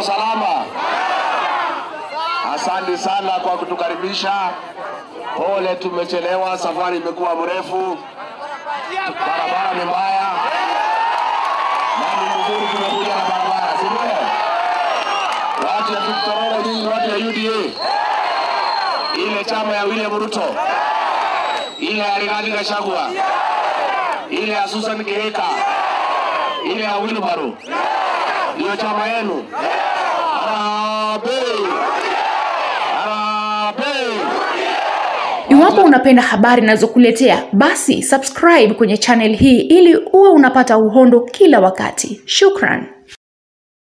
mko salama? Asante sana kwa kutukaribisha. Pole, tumechelewa, safari imekuwa mrefu, barabara ni mbaya, na ni mzuri tumekuja na barabara, si ndio? Watu ya Victororo, nyinyi watu ya UDA, ile chama ya William Ruto, ile ya Rigathi Gachagua, ile ya Susan Kihika, ile ya Wilbaru, ndiyo chama yenu. Harambee! Harambee! Iwapo unapenda habari ninazokuletea, basi subscribe kwenye channel hii ili uwe unapata uhondo kila wakati. Shukran.